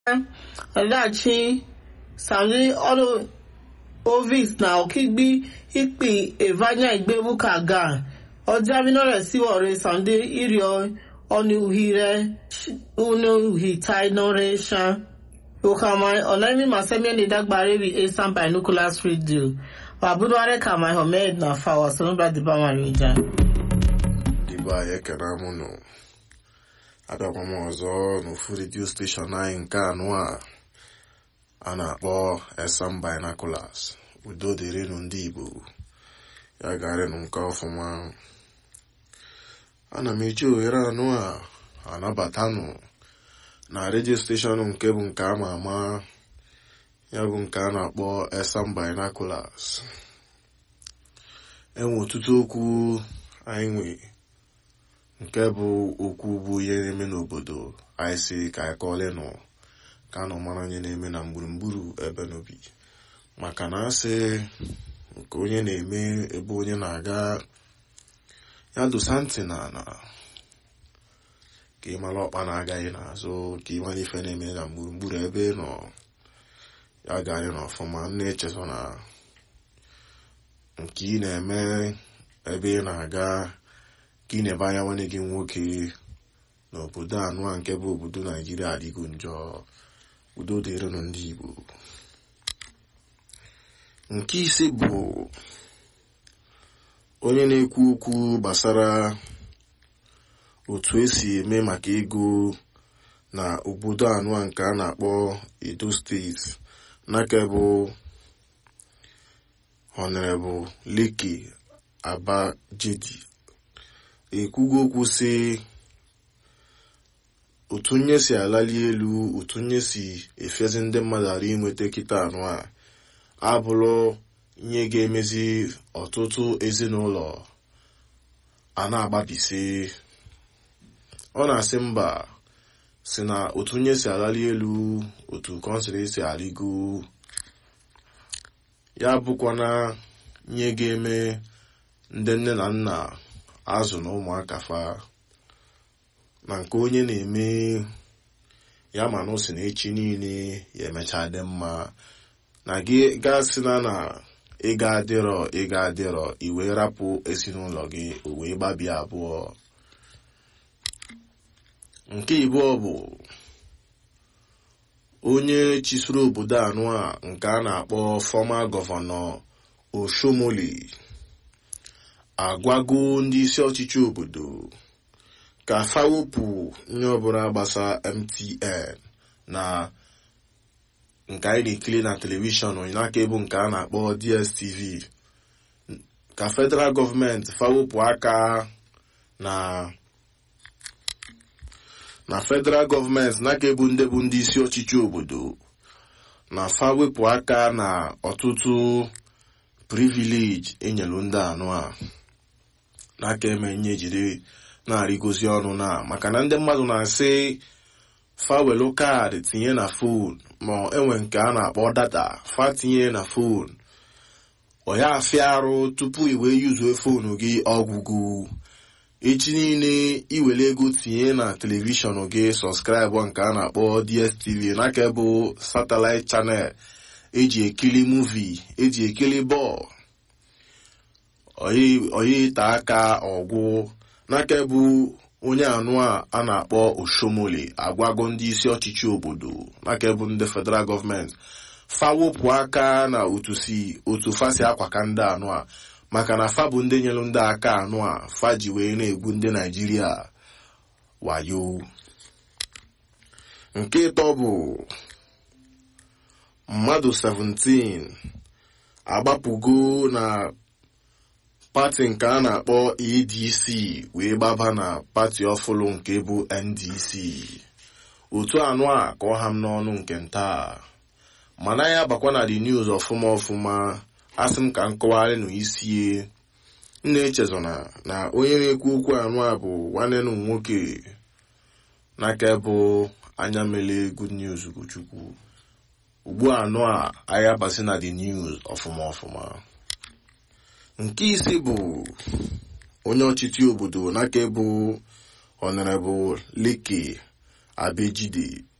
ọdachi sami ọrụ ovis na okigbi ikpi evanya igbebuka ga ọjà minore siwore sande irio ọnuhire unuhitainoresha okamai ọlẹ́mí masẹ́míẹ́ni dágbàrí rí asan binoculars radio wàbúrúwárẹ́ kàmáì homed na fawa sonobra dibamari ìjà. Igbo anyị ekene m nụ abịakwa m ọzọ n'ofu redio steshọn anyị nke anụ a a na-akpọ Esan Binoculars udo dịrịnụ ndị Igbo ya garịnụ nke ọfụma ana m eji ohere anụ a anabatanụ na redio steshọn nke bụ nke ama ama ya bụ nke a na-akpọ Esan Binoculars enwe ọtụtụ okwu anyị nwee nke bụ okwu bụ ihe na-eme n'obodo anyị si ka anyị kọọlenụ ka a nọ mara onye na-eme na gburugburu ebe n'obi maka na asị nke onye na-eme ebe onye na-aga ya dosa ntị na ana ka ị mara ọkpa na-agaghị n'azụ ka ị mara ife na-eme na gburugburu ebe nọ ya gaghị n'ọfụma na-echezọ na nke ị na-eme ebe ị na-aga ka ị na-ebe anya nwanne gị nwoke n'obodo anụ a nke bụ obodo naijiria adịgo njọ udo dịrịnụ ndị igbo nke ise bụ onye na-ekwu okwu gbasara otu esi eme maka ego na obodo anụ a nke a na-akpọ edo steeti n'aka bụ honorable leke abajedi ekwugo okwu sị otu nye si alali elu otu nye si efezi ndị mmadụ ara inweta kịta anụ a abụrụ ihe ga-emezi ọtụtụ ezinụlọ a na-agbabisi ọ na-asị mba si na otu nye si alali elu otu kọnsịrị si aligo ya bụkwana ihe ga-eme ndị nne na nna azụ na ụmụaka fa na nke onye na-eme ya ma na o si na echi niile ya emecha dị mma na gị gasị na na ịga adịrọ ịga adịrọ iwe rapụ ezinụlọ gị o wee gbabie abụọ nke ịbụọ bụ onye chisoro obodo anụ a nke a na-akpọ fọma gọvanọ oshomoli agwago ndị isi ọchịchị obodo ka fawepụ nye ọbụla gbasa mtn na nke anyị na-ekiri na telivishọn n'aka ebu nke a na-akpọ dstv ka federal gọọmenti fawepụ aka na na federal gọọmenti n'aka ebu ndị bụ ndị isi ọchịchị obodo na fawepụ aka na ọtụtụ privileji enyelu ndị anụ a n'aka eme nye jiri na-arịgozi ọnụ na maka na ndị mmadụ na-asị fawelu kaadị tinye na fon ma enwe nke a na-akpọ data fa tinye na fon ọ ya afịa arụ tupu i wee yuzue fonu gị ọgwụgwụ echi niile iwere ego tinye na telivishọn gị sọskraịbụ nke a na-akpọ dstv n'aka bụ satellite chanel eji ekiri muvi eji ekiri bọọlụ oyi ite aka ọgwụ n'aka bụ onye anụ a a na-akpọ oshomole agwago ndị isi ọchịchị obodo n'aka bụ ndị federal gọọmenti fawopụ aka na otu si otu fasi akwaka ndị anụ a maka na fa bụ ndị nyere ndị aka anụ a fa ji wee na-egwu ndị naijiria wayo nke ịtọ bụ mmadụ 17 agbapụgo na pati nke a na-akpọ adc wee gbaba na pati ọfụlụ nke bụ ndc otu anụ a ka ọ ha m n'ọnụ nke nta mana ya bakwa na the news ọfụma ọfụma asị m ka m kọwarị na isie nna echezona na onye na-ekwu okwu anụ a bụ nwanne m nwoke n'aka bụ anya mele good news Ugochukwu ugbu anụ a anya basi na the news ọfụma ọfụma nke isi bụ onye ọchịchị obodo n'aka bụ honorable leke abejide